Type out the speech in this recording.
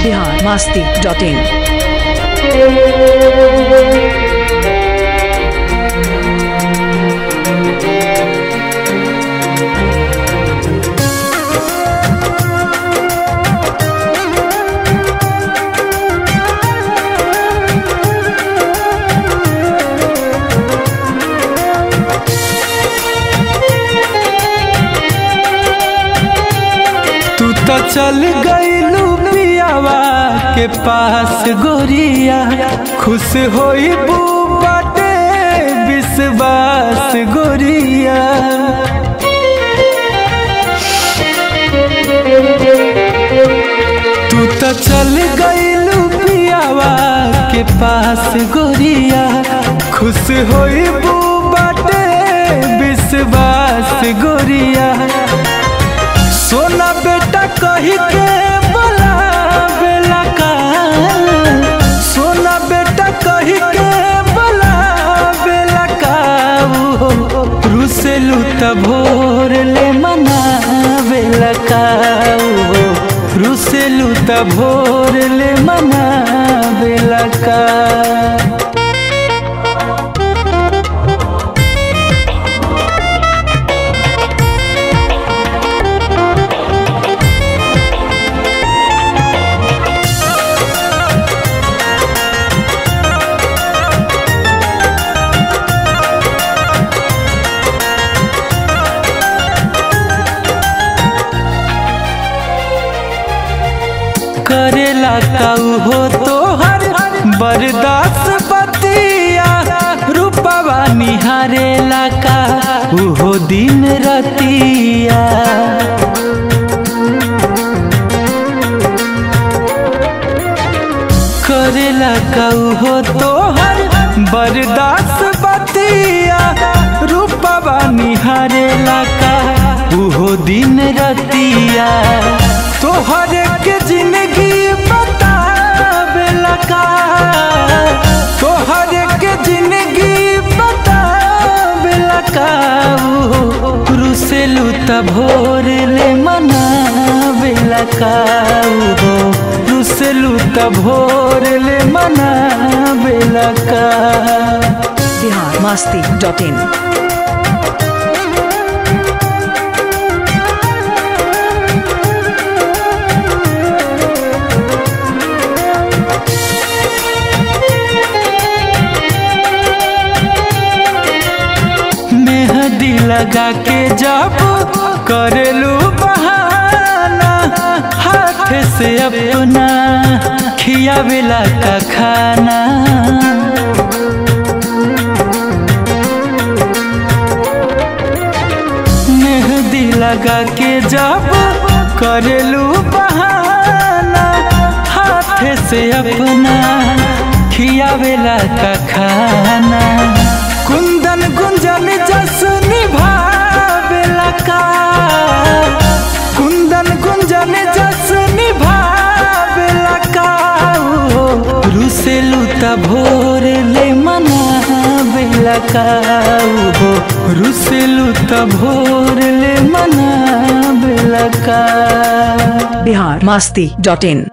Bihar Masti dot इन तू तो चल गईलू पियावा के पास गोरिया खुश होई बाटे विश्वास गोरिया तू तो चल गईलू पियावा के पास गोरिया खुश होई बाटे विश्वास गोरिया सोना बेटा कही के बोला बेला का सोना बेटा कही के बोला बेला का रुसेलू त भोर ले मना बेला का रुसेलू त भोर ले मना बेला का करेला काऊ हो तोहर बरदास बतिया रूपवा निहारेला का उहो दिन रतिया करेला काऊ हो तोहर बरदास बतिया रूपवा निहारेला का उहो दिन रतिया तोहर के जिंदगी बतावेला का तोहर के जिंदगी बतावेला का रुसेलू त भोर ले मनावेला का हो रुसेलू त भोर ले मनावेला का बिहार मास्ती डॉट इन मेहंदी लगा के जब करेलू बहाना हाथ से अपना खियावेला का खाना मेहंदी लगा के जब करेलू बहाना हाथ से अपना खियावेला का खाना कुंदन गुंजन जस निभावेला का कुंदन गुंजन जस निभावेला का रुसेलू त भोर ले मनावेला का हो रुसेलू त भोर ले मनावेला का बिहार मास्ती डॉट इन